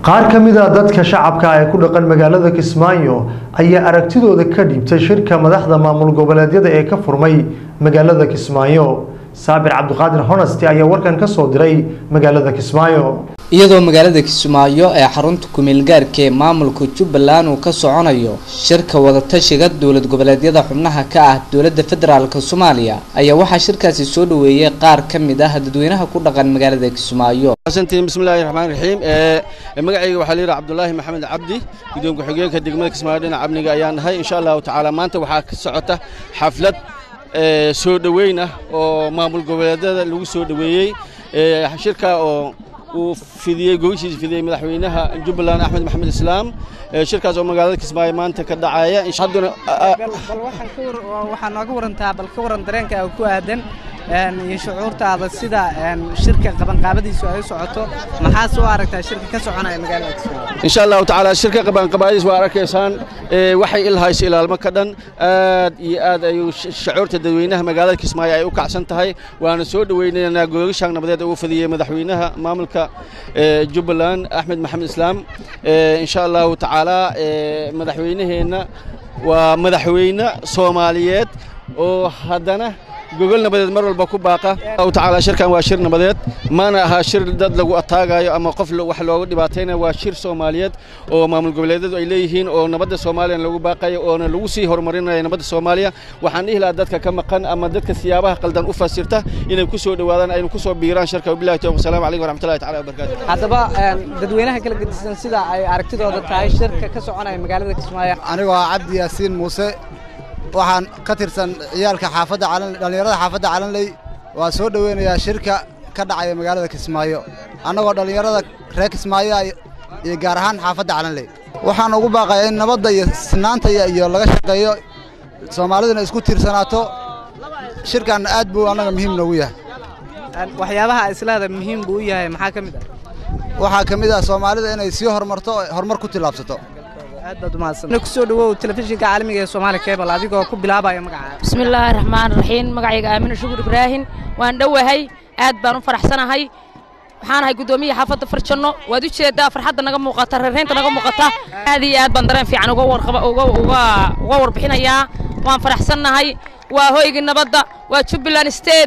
qaar ka mid a dadka shacabka ee ku dhaqan magaalada kismaayo ayaa aragtidooda ka dhiibtay shirka madaxda maamul goboleedyada ee ka furmay magaalada kismaayo saabir cabdiqaadir honasti ayaa warkan ka soo diray magaalada kismaayo iyadoo magaalada kismaayo ee xarunta kumeelgaarka ee maamulka jubbaland uu ka soconayo shirka wadatashiga dowlad goboleedyada xubnaha ka ah dowladda federaalk soomaaliya ayaa waxaa shirkaasi soo dhaweeyey qaar ka mid ah dadweynaha ku dhaqan magaalada kismaayo xasantiin bismillahi raxmaan raxiim ee magacayga waxaa layidhaha cabdulaahi maxamed cabdi guddoonka xigeenka degmada kismaayo dhinaca amniga ayaan nahay insha allahu tacaala maanta waxaa ka socota xaflad soo dhoweyn ah oo maamul goboleedyada lagu soo dhoweeyey shirka oo uu fidiyey gogashiisa fidiyey madaxweynaha jubbaland axmed maxamed islaam shirkaas oo magaalada kismaayo maanta ka dhacaya hadduna waxaa nooga warantaa bal ka waran dareenka ku aadan iyo shucuurtaada sida shirka qabanqaabadiisu ay u socoto maxaa soo aragtaa shirka ka soconaya magaalada kismaayo insha allahu tacaala shirka qabanqabaadiis waa arkaysaan waxay ilhayso ilaalmo ka dhan aad iyo aad ayuu shucuurta dadweynaha magaalada kismaayo ay u kacsan tahay waana soo dhoweynaynaa googashaan nabadeed uu fadiyey madaxweynaha maamulka jubbaland axmed maxamed islaam insha allahu tacaala madaxweynaheenna waa madaxweyne soomaaliyeed oo haddana gogol nabadeed mar walba ku baaqa allahu tacaala shirkan waa shir nabadeed mana aha shir dad lagu ataagayo ama qof wax looga dhibaataynayo waa shir soomaaliyeed oo maamul goboleedyadu ay leeyihiin oo nabadda soomaaliya lagu baaqayo oona lagu sii horumarinayo nabadda soomaaliya waxaan dhihi lahaa dadka ka maqan ama dadka siyaabaha qaldan u fasirta inay ku soo dhowaadaan aynu ku soo biiraan shirka wabillahi tawfiq wasalaamu calaykum waraxmatullahi taala wabarakaatu haddaba dadweynaha kala gedisan sida ay aragtidooda tahay shirka ka soconaya magaalada kismaayo anigoo ah cabdi yaasiin muuse waxaan ka tirsan ciyaalka xaafadda dhallinyarada xaafadda calanley waa soo dhoweynayaa shirka ka dhacaya magaalada kismaayo annagoo dhallinyarada reer kismaayo iyo gaar ahaan xaafadda calanley waxaan ugu baaqayaa in nabadda iyo sinaanta iyo laga shaqeeyo soomaaliduna isku tiirsanaato shirkan aad buu annaga muhiim noogu yahay waxyaabaha islaada muhiim buu u yahay maxaa ka mid ah waxaa ka mid ah soomaalida inay sii horumarto horumar ku tillaabsato aad baad umahadsan kusoo dhawow telefishinka caalamiga ee Soomaali Cable adigoo ku bilaabaya magaca bismillaahir rahmaanir rahiim magacayga Aamina Shukur Ibraahin waan dhawahay aad baan u faraxsanahay waxaan ahay gudoomiyaha xaafadda Farjano waad u jeedaa farxadda naga muuqata reereynta naga muuqata aad iyo aad baan dareen fiican uga warqaba uga uga uga warbixinayaa waan faraxsanahay waa hoyga nabadda waa Jubaland State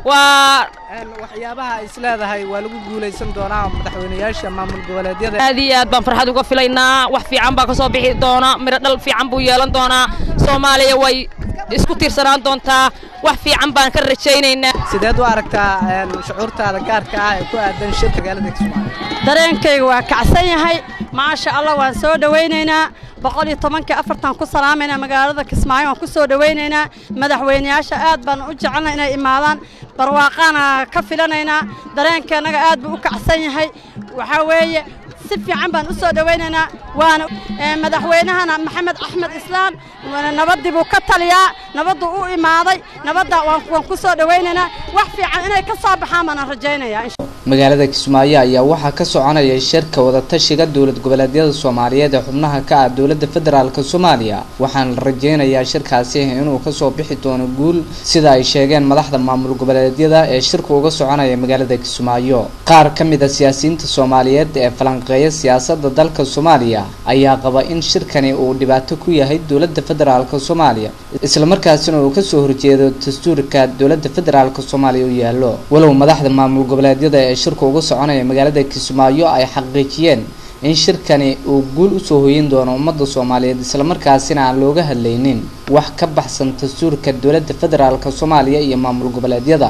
waa waxyaabaha is leedahay waa lagu guulaysan doonaa madaxweynayaasha maamul goboleedyada aad iyo aad baan farxad uga filaynaa wax fiican baa ka soo bixi doona miro dhal fiican buu yeelan doonaa soomaaliya way isku tiirsanaan doontaa wax fiican baan ka rajaynaynaa sideed u aragtaa shucuurtaada gaarka ah ee ku aadan shirka magaalada kismaayo dareenkayga waa kacsan yahay maasha allah waan soo dhowaynaynaa boqol iyo tobankii afartan ku salaamaynaa magaalada kismaayo waan ku soo dhowaynaynaa madaxweynayaasha aad baan u jecelnay inay imaadaan barwaaqaana ka filanaynaa dareenkeennaga aad buu u kacsan yahay waxaa weeye si fiican baan u soo dhowaynaynaa waana madaxweynahana maxamed axmed islaam nabaddii buu ka taliyaa nabadduu u imaaday nabadda waan ku soo dhowaynaynaa wax fiican inay ka soo baxaan baan rajaynayaa magaalada kismaayo ayaa waxaa ka soconaya shirka wadatashiga dowlad goboleedyada soomaaliyeed ee xubnaha ka ah dowladda federaalk soomaaliya waxaana la rajeynayaa shirkaasi inuu kasoo bixi doono guul sida ay sheegeen madaxda maamul goboleedyada ee shirka uga soconaya magaalada kismaayo qaar ka mid a siyaasiyiinta soomaaliyeed ee falanqeeya siyaasada dalka soomaaliya ayaa qaba in shirkani uu dhibaato ku yahay dowladda federaalk soomaaliya islamarkaasina uu kasoo horjeedo dastuurka dowladda federaalk soomaaliya u yaalo walow madaxda maamul goboleedyada ee shirka uga soconaya magaalada kismaayo ay xaqiijiyeen in shirkani uu guul usoo hoyin doono ummadda soomaaliyeed islamarkaasina aan looga hadlaynin wax ka baxsan dastuurka dowladda federaalk soomaaliya iyo maamul goboleedyada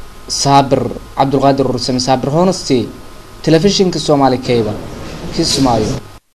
saabir cabdulqaadir ursame saabir honesty telefishinka soomaali cable kismaayo